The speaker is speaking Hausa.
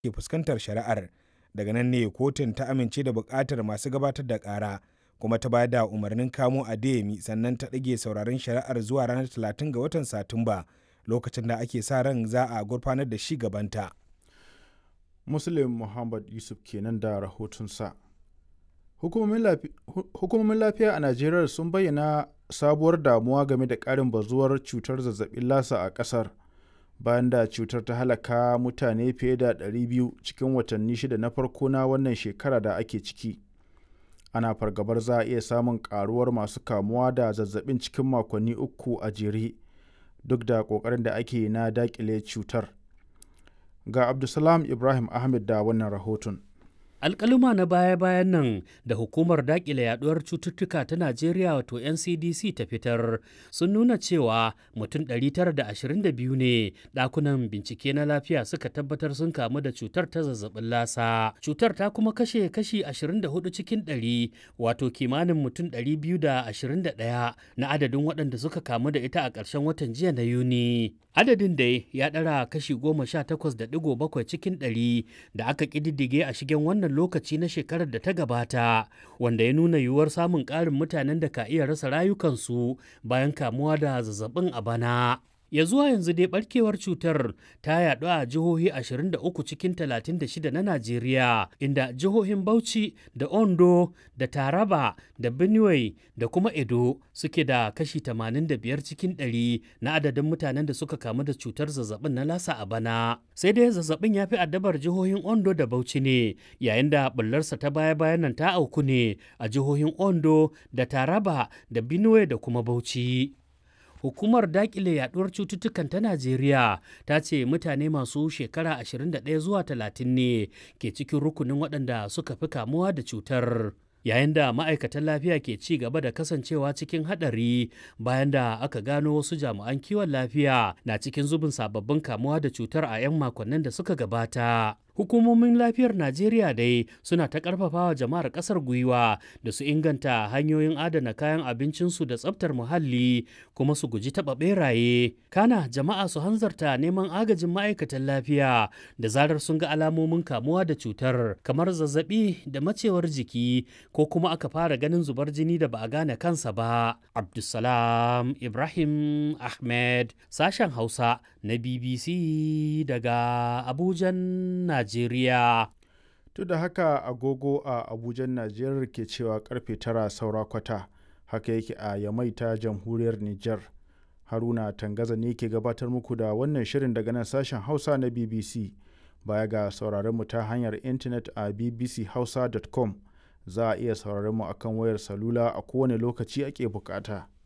ke fuskantar shari'ar daga nan ne kotun ta amince da buƙatar masu gabatar da ƙara kuma ta bayar da umarnin kamo adeyemi sannan ta ɗage sauraron shari'ar zuwa ranar 30 ga watan satumba lokacin da ake sa ran za a gurfanar da shi gabanta muslim muhammad yusuf kenan da rahotonsa hukumomin lafiya a najeriya sun bayyana sabuwar damuwa game da ƙarin bazuwar cutar zazzabin lasa a ƙasar bayan da cutar ta halaka mutane fiye da 200 cikin watanni shida na farko na wannan shekara da ake ciki ana fargabar za a iya samun karuwar masu kamuwa da zazzabin cikin makonni uku a jere duk da ƙoƙarin da ake na daƙile cutar ga abdulsalam ibrahim ahmed da wannan rahoton alkaluma na baya-bayan nan da hukumar dakile yaduwar cututtuka ta najeriya wato ncdc ta fitar sun nuna cewa mutum 922 ne dakunan bincike na lafiya suka tabbatar sun kamu da cutar ta zazzabin lasa cutar ta kuma kashe kashi 24 cikin 100 wato kimanin mutum 221 na adadin waɗanda suka kamu da ita a ƙarshen watan jiya na yuni adadin dai ya ɗara kashi 18.7 cikin 100 da aka ƙididdige a shigen wannan lokaci na shekarar da ta gabata wanda ya nuna yiwuwar samun ƙarin mutanen da ka iya rasa rayukansu bayan kamuwa da zazzabin a bana. ya zuwa yanzu dai barkewar cutar ta yaɗu a jihohi 23 cikin 36 na Najeriya inda jihohin Bauchi da Ondo da Taraba da Benue da kuma Edo suke da kashi 85 cikin 100 na adadin mutanen da suka kamu da cutar zazzabin na lasa a bana. Sai dai zazzabin ya fi addabar jihohin Ondo da Bauchi ne yayin da bullarsa ta baya-bayan nan ta auku ne a jihohin Ondo da Taraba da Benue da kuma Bauchi. hukumar dakile yaduwar cututtukan ta najeriya ta ce mutane masu shekara 21 zuwa 30 ne ke cikin rukunin waɗanda suka fi kamuwa da cutar yayin da ma'aikatan lafiya ke ci gaba da kasancewa cikin haɗari bayan da aka gano wasu jami'an kiwon lafiya na cikin zubin sababbin kamuwa da cutar a 'yan makonnin da suka gabata hukumomin lafiyar najeriya dai suna ta karfafawa jama'ar kasar gwiwa da su inganta hanyoyin adana kayan abincinsu da tsabtar muhalli kuma su guji taɓa beraye kana jama'a su hanzarta neman agajin ma'aikatan lafiya da zarar sun ga alamomin kamuwa da cutar kamar zazzabi da macewar jiki ko kuma aka fara ganin zubar jini da ba a gane kansa ba abdulsalam ibrahim ahmed sashen hausa na bbc daga abujan najeriya Duk da haka agogo a Abuja Najeriya ke cewa karfe tara saura kwata haka yake a Yamai ta jamhuriyar Nijar. Haruna Tangaza ne ke gabatar muku da wannan shirin daga nan sashen Hausa na BBC. Baya ga sauraron mu ta hanyar intanet a bbchausa.com za a iya sauraron mu akan wayar salula a kowane lokaci ake bukata.